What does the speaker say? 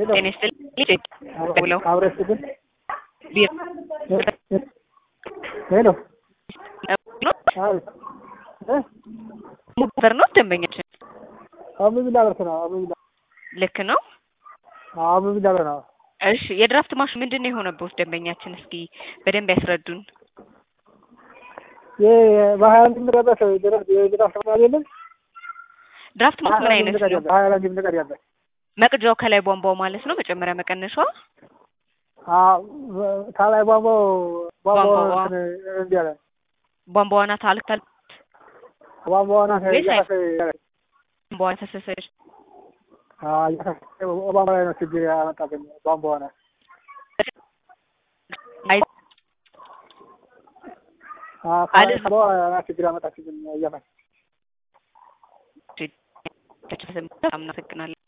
ጤና ይስጥልኝ ደውለው አብረሽ ግን ሄሎ ሙበር ነው ደንበኛችን አብብላ ብርት ነው አብብላ ልክ ነው። አብብላ ብር ነው። እሺ የድራፍት ማሽን ምንድን ነው የሆነበት ደንበኛችን? እስኪ በደንብ ያስረዱን። በሀያ አንድ የምንቀዳበት የድራፍት ማሽን የለም። ድራፍት ማሽን ምን አይነት ነው? ሀያ አንድ የምንቀዳበት መቅጃው ከላይ ቧንቧው ማለት ነው። መጨመሪያ መቀነሿ ከላይ ቧንቧው ቧንቧው ቧንቧዋ። እንዲህ አለ ቧንቧዋ ናት አልክታል ቧንቧው ናት ወይስ አይ- እያፈሰ ቧንቧዋ ፈሰሰች። ቧንቧ ላይ ነው ችግር ያመጣብኝ ቧንቧ ናት። አይ ከላይ ቧንቧ ናት ችግር ያመጣችብኝ እያፈሰ በጣም እናመሰግናለን።